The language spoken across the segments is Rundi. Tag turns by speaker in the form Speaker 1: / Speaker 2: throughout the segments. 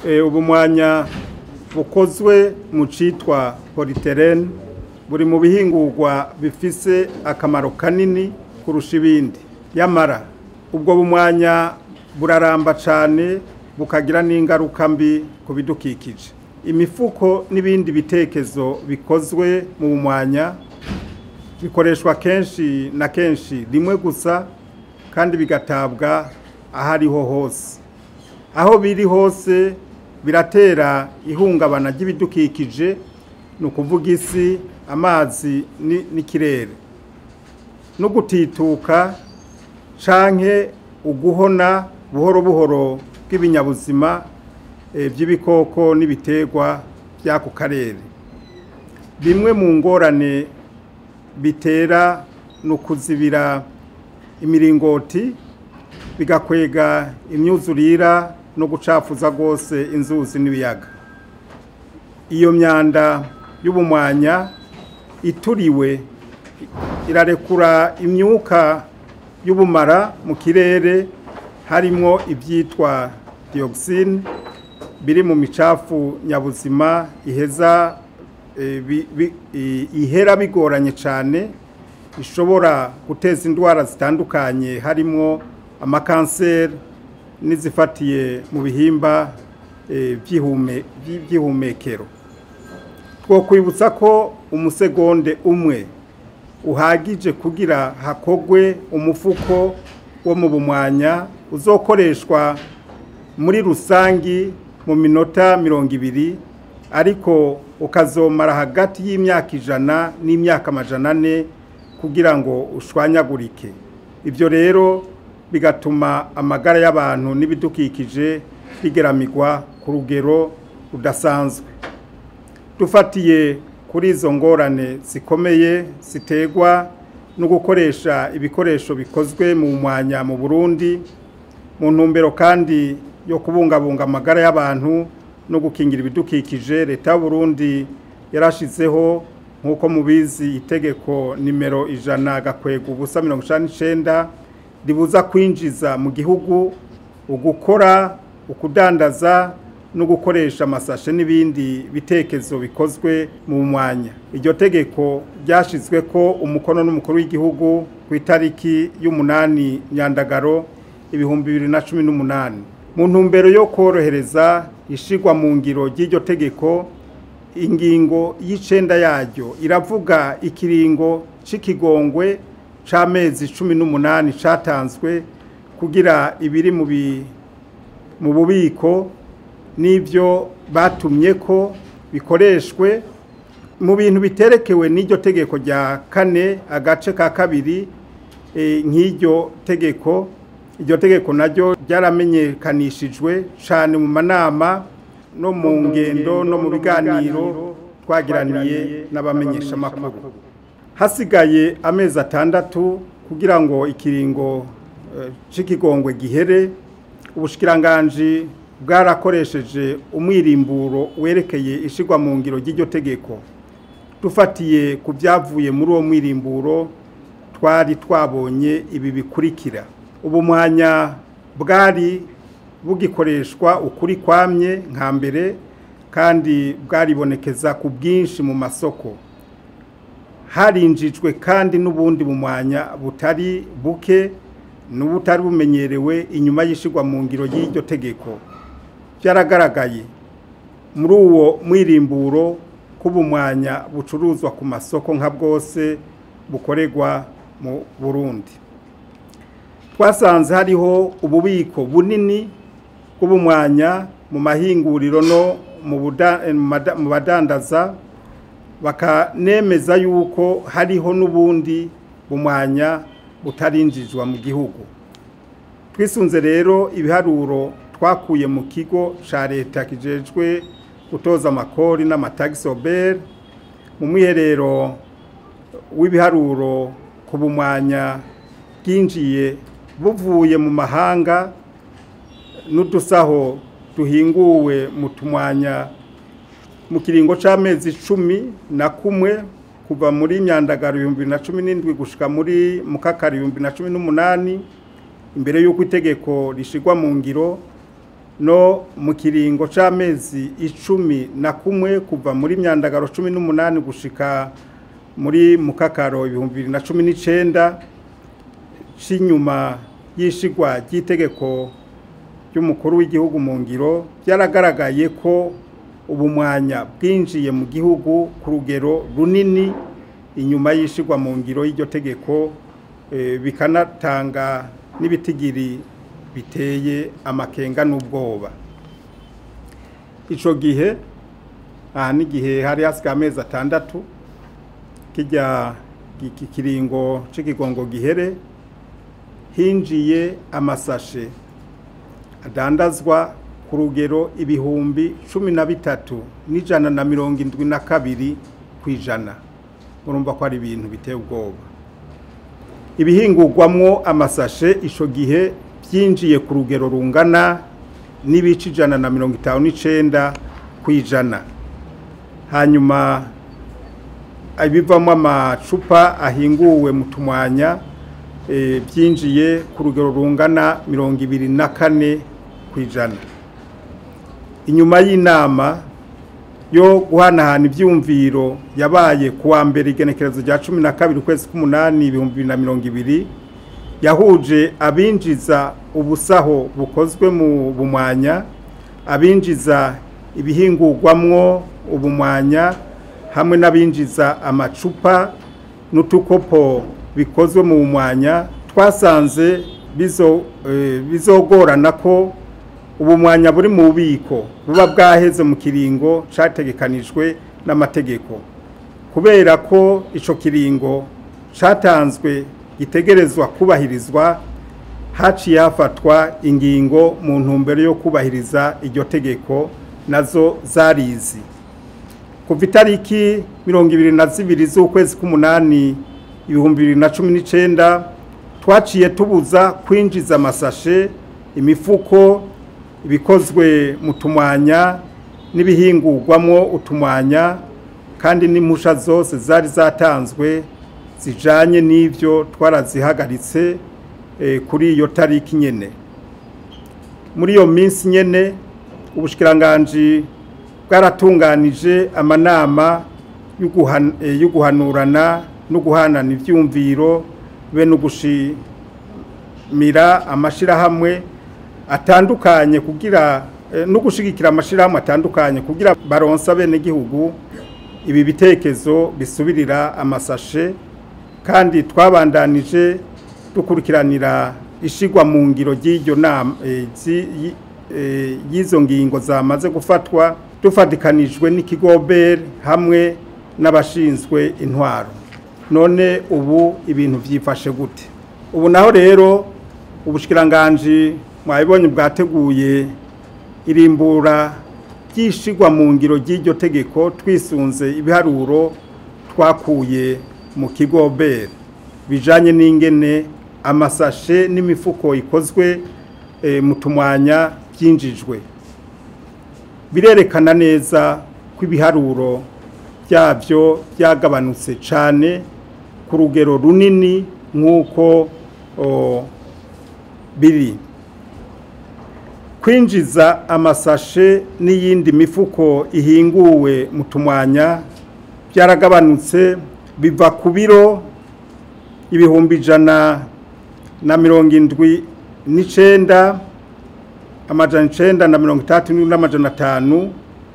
Speaker 1: ubu mwanya bukozwe mu citwa politerene buri mu bihingurwa bifise akamaro kanini kurusha ibindi yamara ubwo bumwanya buraramba cyane bukagira n'ingaruka mbi ku bidukikije imifuko n'ibindi bitekezo bikozwe mu mwanya bikoreshwa kenshi na kenshi rimwe gusa kandi bigatabwa aho ariho hose aho biri hose biratera ihungabana ry'ibidukikije ni ukuvuga isi amazi n'ikirere no gutituka canke uguhona buhoro buhoro bw'ibinyabuzima by'ibikoko n'ibiterwa by'ako karere bimwe mu ngorane bitera ni ukuzibira imiringoti bigakwega imyuzurira no gucafuza rwose inzuzi n'ibiyaga iyo myanda y'ubumwanya ituriwe irarekura imyuka y'ubumara mu kirere harimo ibyitwa dioxine biri mu micafu nyabuzima iheza ihera bigoranye cyane bishobora guteza indwara zitandukanye harimo amakanseri n'izifatiye mu bihimba by'ihumekero twakwibutsa ko umusegonde umwe uhagije kugira hakogwe umufuko wo mu bumwanya uzokoreshwa muri rusangi mu minota mirongo ibiri ariko ukazomara hagati y'imyaka ijana n'imyaka amajana ane kugira ngo ushwanyagurike ibyo rero bigatuma amagara y'abantu n'ibidukikije bigeramigwa ku rugero rudasanzwe dufatiye kuri izo ngorane zikomeye ziterwa no gukoresha ibikoresho bikozwe mu mwanya mu burundi mu ntumbero kandi yo kubungabunga amagara y'abantu no gukingira ibidukikije leta y'uburundi yarashizeho nk'uko mubizi itegeko nimero ijana gakwega ubusa mirongo icyenda n'icyenda ribuza kwinjiza mu gihugu ugukora ukudandaza no gukoresha amasashe n'ibindi bitekerezo bikozwe mu mwanya iryo tegeko ryashyizwe ko umukono n'umukuru w'igihugu ku itariki y'umunani nyandagaro ibihumbi bibiri na cumi n'umunani mu ntumbero yo korohereza ishyirwa mu ngiro ry'iryo tegeko ingingo y'icenda yaryo iravuga ikiringo c'ikigongwe c'amezi cumi n'umunani catanzwe kugira ibiri mu bubiko n'ibyo batumye ko bikoreshwe mu bintu biterekewe n'iryo tegeko rya kane agace ka kabiri nk'iryo tegeko iryo tegeko naryo ryaramenyekanishijwe cyane mu manama no mu ngendo no mu biganiro twagiraniye n'abamenyeshamakuru hasigaye amezi atandatu kugira ngo ikiringo cy'ikigongwe gihere ubushikiranganji bwarakoresheje umwirimburo werekeye ishyirwa mu ngiro ry'iryo tegeko dufatiye ku byavuye muri uwo mwirimburo twari twabonye ibi bikurikira ubu mwanya bwari bugikoreshwa ukuri kwamye nka mbere kandi bwaribonekeza ku bwinshi mu masoko harinjijwe kandi n'ubundi mu mwanya butari buke n'ubutari bumenyerewe inyuma y'ishyirwa mu ngiro y'iryo tegeko byaragaragaye muri uwo mwirimburo k'ubumwanya bucuruzwa ku masoko nka bwose bukorerwa mu burundi twasanze hariho ububiko bunini bw'ubumwanya mu mahinguriro no mu badandaza bakanemeza yuko hariho n'ubundi bumwanya butarinjizwa mu gihugu twisunze rero ibiharuro twakuye mu kigo cya leta kijejwe gutoza amakori n'amatagisi oberi mu mwiherero w'ibiharuro ku bumwanya bwinjiye buvuye mu mahanga n'udusaho duhinguwe mu tumwanya mu kiringo cy'amezi icumi na kumwe kuva muri myandagaro ibihumbi na cumi n'indwi gushyika muri mukakari ibihumbi na cumi n'umunani imbere y'uko itegeko rishyirwa mu ngiro no mu kiringo c'amezi icumi na kumwe kuva muri myandagaro cumi n'umunani gushika muri mukakaro ibihumbi bibiri na cumi n'icenda c'inyuma y'ishigwa ry'itegeko ry'umukuru w'igihugu mu ngiro byaragaragaye ko ubumwanya bwinjiye mu gihugu ku rugero runini inyuma y'ishigwa mu ngiro y'iryo tegeko bikanatanga n'ibitigiri biteye amakenga n'ubwoba icyo gihe aha n'igihe hari hasigaye amezi atandatu kijya kiringo cy'ikigongo gihere hinjiye amasashe adandazwa ku rugero ibihumbi cumi na bitatu n'ijana na mirongo indwi na kabiri ku ijana murumva ko ari ibintu biteye ubwoba ibihingurwamwo amasashe icyo gihe byinjiye ku rugero rungana n'ibice ijana na mirongo itanu n'icyenda ku ijana hanyuma ibivamo amacupa ahinguwe mu tumwanya byinjiye ku rugero rungana mirongo ibiri na kane ku ijana inyuma y'inama yo guhanahana ibyumviro yabaye ku wa mbere igenekerezo rya cumi na kabiri ukwezi k'umunani ibihumbi bibiri na mirongo ibiri yahuje abinjiza ubusaho bukozwe mu bumwanya abinjiza ibihingurwamwo ubumwanya hamwe n'abinjiza amacupa n'utukopo bikozwe mu bumwanya twasanze bizogorana ko ubumwanya buri mu bubiko buba bwaheze mu kiringo cyategekanijwe n'amategeko kubera ko icyo kiringo cyatanzwe gitegerezwa kubahirizwa haciye hafatwa ingingo mu ntumbero yo kubahiriza iryo tegeko nazo zarizi kuva itariki mirongo ibiri na zibiri z'ukwezi k'umunani ibihumbi bibiri na cumi n'icyenda twaciye tubuza kwinjiza amasashe imifuko ibikozwe mu tumwanya n'ibihingurwamo utumwanya kandi n'impusha zose zari zatanzwe zijanye n'ibyo twarazihagaritse kuri iyo tariki nyene muri iyo minsi nyene ubushikiranganje bwaratunganije amanama yo guhanurana no guhanana ibyumviro be no gushimira amashyirahamwe atandukanye kugira no gushyigikira amashyirahamwe atandukanye kugira baronsa bene gihugu ibi bitekerezo bisubirira amasashe kandi twabandanije dukurikiranira ishigwa mu ngiro ry'iryo nama y'izo ngingo zamaze gufatwa dufatikanijwe n'ikigoberi hamwe n'abashinzwe intwaro none ubu ibintu byifashe gute ubu naho rero ubushikiranganje mwabibonye bwateguye irimbura ryishigwa mu ngiro ry'iryo tegeko twisunze ibiharuro twakuye mu kigo beri bijanye n'ingene amasashe n'imifuko ikozwe mu tumwanya byinjijwe birerekana neza ko ibiharuro byabyo byagabanutse cyane ku rugero runini nk'uko biri kwinjiza amasashe n'iyindi mifuko ihinguwe mu tumwanya byaragabanutse biva ku biro ibihumbi ijana na mirongo indwi n'icyenda amajana icyenda na mirongo itandatu n'amajana atanu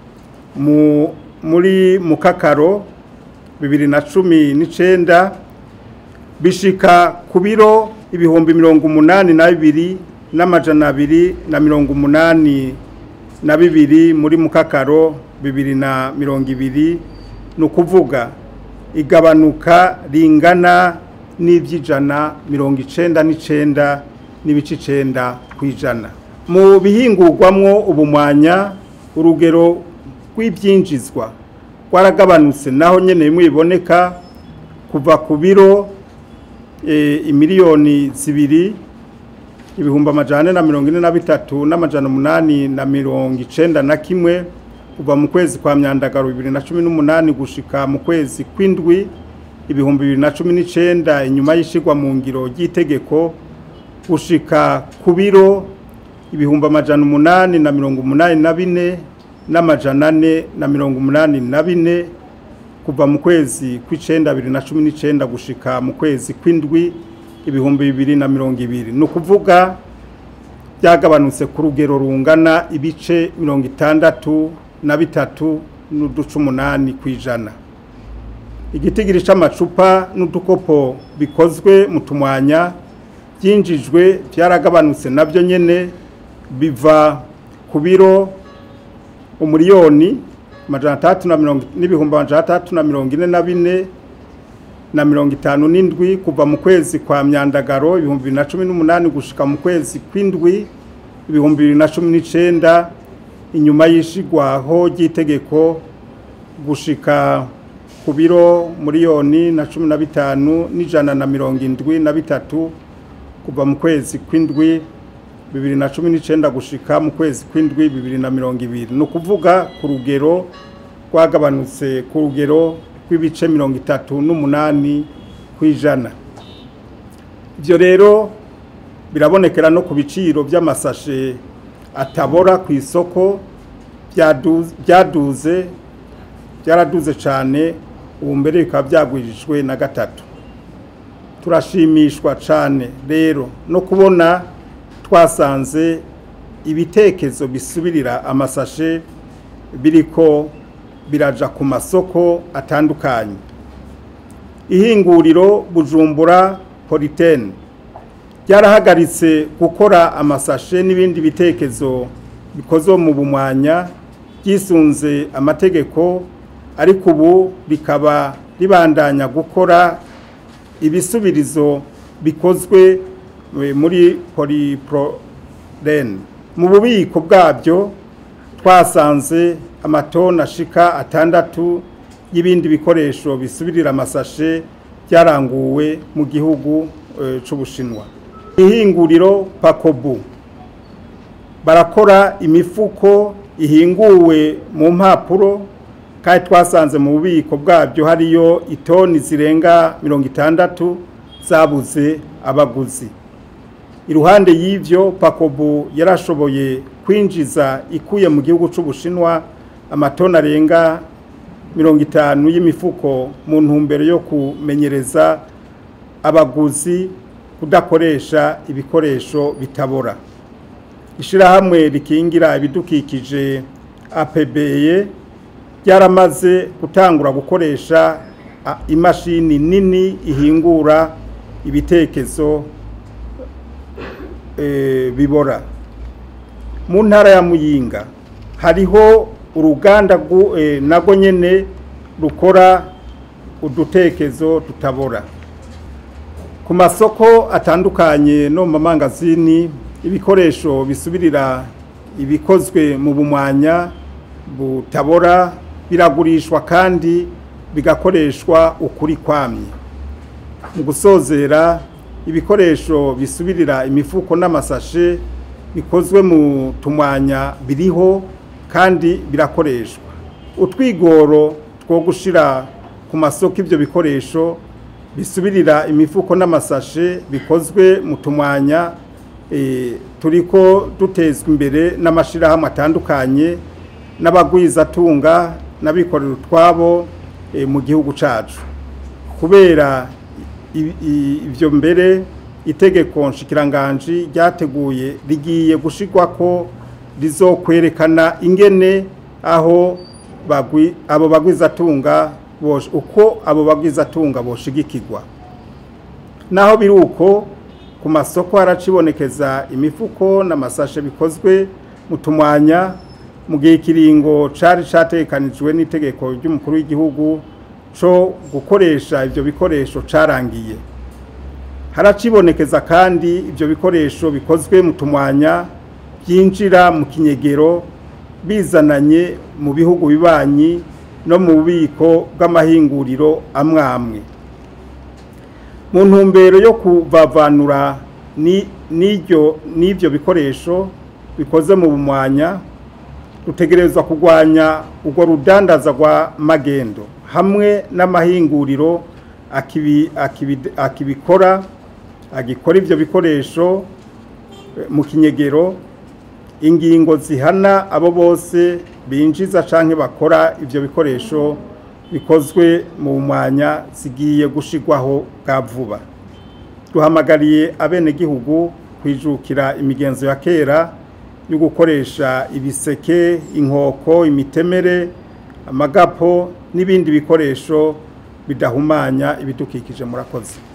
Speaker 1: muri mukakaro bibiri na cumi n'icyenda bishika ku biro ibihumbi mirongo umunani na bibiri n'amajana abiri na mirongo umunani na bibiri muri mukakaro bibiri na mirongo ibiri ni ukuvuga igabanuka ringana n'iby'ijana mirongo icenda n'icenda n'ibice icenda ku ijana mu bihingurwamwo ubumwanya urugero rw'ibyinjizwa rwaragabanutse naho nyene bimwe biboneka kuva ku biro imiliyoni zibiri ibihumbi amajana na mirongo ine na bitatu n'amajana umunani na mirongo icenda na kimwe kuva mu kwezi kwa myandagaro bibiri na cumi n'umunani gushika mu kwezi kw'indwi ibihumbi bibiri na cumi n'icenda inyuma y'ishigwa mu ngiro ry'itegeko gushika ku biro ibihumbi amajana umunani na mirongo umunani na bine n'amajana ane na mirongo umunani na bine kuva mu kwezi kw'icenda bibiri na cumi n'icenda gushika mu kwezi kw'indwi ibihumbi bibiri na mirongo ibiri ni ukuvuga byagabanutse ku rugero rungana ibice mirongo itandatu na bitatu n'uduce umunani ku ijana igitigiri c'amacupa n'udukopo bikozwe mu tumwanya byinjijwe byaragabanutse nabyo nyene biva ku biro umuriyoni amajana atandatu na mirongo n'ibihumbi amajana atandatu na mirongo ine na bine na mirongo itanu n'indwi kuva mu kwezi kwa myandagaro ibihumbi bibiri na cumi n'umunani gushika mu kwezi kw'indwi ibihumbi bibiri na cumi n'icenda inyuma y'ishigwaho ry'itegeko gushika ku biro miliyoni na cumi na bitanu n'ijana na mirongo indwi na bitatu kuva mu kwezi kw'indwi bibiri na cumi n'icenda gushika mu kwezi kw'indwi bibiri na mirongo ibiri ni ukuvuga ku rugero rwagabanutse ku rugero rw'ibice mirongo itatu n'umunani ku ijana ibyo rero birabonekera no ku biciro by'amasashe atabora ku isoko byaduze byaraduze cyane ubu mbere bikaba byagwijijwe na gatatu turashimishwa cyane rero no kubona twasanze ibitekerezo bisubirira amasashe biriko biraja ku masoko atandukanye ihinguriro bujumbura politene ryarahagaritse gukora amasashe n'ibindi bitekerezo bikozwe mu bumwanya byisunze amategeko ariko ubu rikaba ribandanya gukora ibisubirizo bikozwe muri polipurorene mu bubiko bwabyo twasanze amatoni ashika atandatu y'ibindi bikoresho bisubirira amasashe byaranguwe mu gihugu cy'ubushinwa ihinguriro pakobu barakora imifuko ihinguwe mu mpapuro kandi twasanze mu bubiko bwabyo hariyo itoni zirenga mirongo itandatu zabuze abaguzi iruhande y'ibyo pakobu yarashoboye kwinjiza ikuye mu gihugu cy'ubushinwa amatoni arenga mirongo itanu y'imifuko mu ntumbero yo kumenyereza abaguzi kudakoresha ibikoresho bitabora ishyirahamwe rikingira ibidukikije apebeye ryaramaze gutangura gukoresha imashini nini ihingura ibitekerezo bibora mu ntara ya muyinga hariho uruganda nabwo nyine rukora udutekezo tutabora ku masoko atandukanye no mu mamangazini ibikoresho bisubirira ibikozwe mu bumwanya butabora biragurishwa kandi bigakoreshwa ukuri kwamye mu gusozera ibikoresho bisubirira imifuko n'amasashe bikozwe mu tumwanya biriho kandi birakoreshwa utwigoro two gushyira ku masoko ibyo bikoresho bisubirira imifuko n'amasashe bikozwe mu tumwanya turiko dutezwa imbere n'amashyirahamwe atandukanye n'abagwizatunga n'abikorera utwabo mu gihugu cyacu kubera ibyo mbere itegeko nshikiranganji ryateguye rigiye gushyirwa ko rizokwerekana ingene aho abo bagwizatunga uko abo bagwizatunga boshigikirwa naho biri uko ku masoko haracibonekeza imifuko n'amasashe bikozwe mu tumwanya mu gihe ikiringo cyari cyatekanijwe n'itegeko ry'umukuru w'igihugu cyo gukoresha ibyo bikoresho cyarangiye haracibonekeza kandi ibyo bikoresho bikozwe mu tumwanya byinjira mu kinyegero bizananye mu bihugu bibanyi no mu bubiko bw'amahinguriro amwe amwe mu ntumbero yo kuvavanura n'ibyo bikoresho bikoze mu bumwanya rutegerezwa kurwanya urwo rudandaza rwa magendo hamwe n'amahinguriro akibikora agikora ibyo bikoresho mu kinyegero ingingo zihana abo bose binjiza canke bakora ivyo bikoresho bikozwe mu mwanya zigiye gushigwaho bwa vuba duhamagariye abenegihugu kwijukira imigenzo ya kera yo gukoresha ibiseke inkoko imitemere amagapo n'ibindi bikoresho bidahumanya ibidukikije murakoze